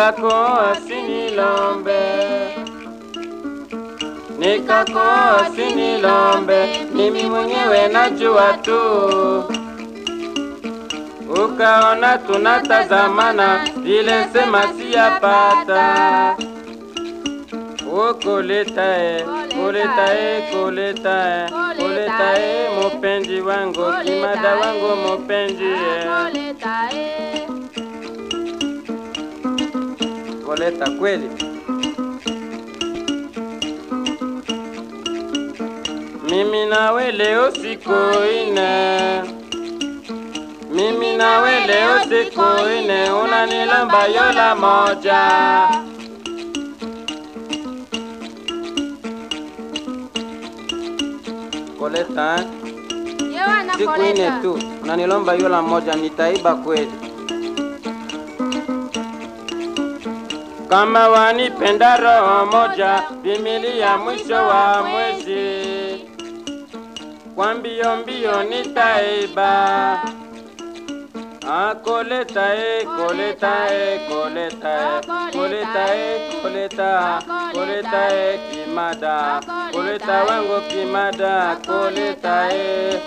nikakoa sinilombe, nikakoa sinilombe, mimi mwenyewe najua tu. Ukaona tunatazamana, vile sema siyapata. Ukuletae, kuletae, kuletae, kuletae, mupenzi wangu, kimada wangu mupenzi eh. Koletae. Koleta kweli. Mimi nawe leo siku ine, mimi nawe leo siku ine, unanilomba yola moja. Koleta eh? Yewe siku ine anakoleta. tu, unanilomba yola moja, nitaiba kweli. Kama wanipenda roho moja, vimilia mwisho wa mwezi, kwa mbio mbio nitaiba. Ah, koleta e, koleta e, koleta e, koleta e, koleta, koleta e, kimada, koleta wangu kimada, koleta e.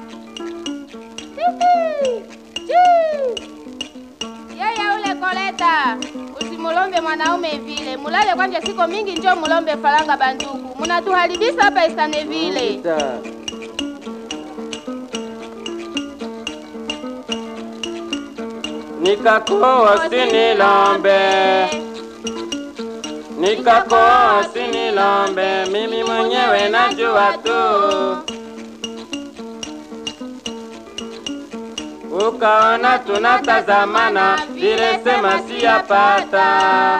Yeye ule koleta, usimulombe mwanaume vile, mulale kwanje siko mingi, njo mulombe faranga bandugu, munatuharibisa hapa isane vile. Koleta. Nikakoa sinilombe, nikakoa sinilombe, mimi mwenyewe najua tu. Ukaona tunatazamana, vile sema siyapata.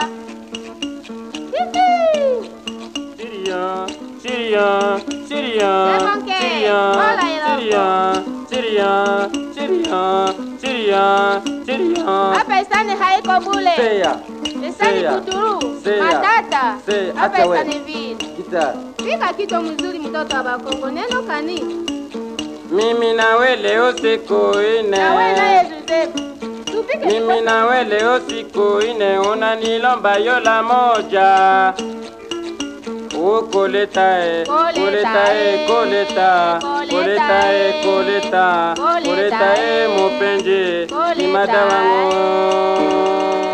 Siria, Siria, Siria, Lemonke, Siria, hola, Iroko. Siria, Siria, Siria, Siria, Siria. Hapa isane haiko bule, Seya, isani Seya, kuturu, Seya, matata, Seya, hapa acha we. isane vile. kita. Pika kitu mzuri mtoto wa Bakongo, neno kani? Mimi nawe leo siku Na wewe naye ine, Joseph. Tupike mimi kitu- nawe leo siku ine, unanilomba yola moja. Ukoletae, koletae, koleta, koletae, koleta, koletae, mupenzi, kimada wangu.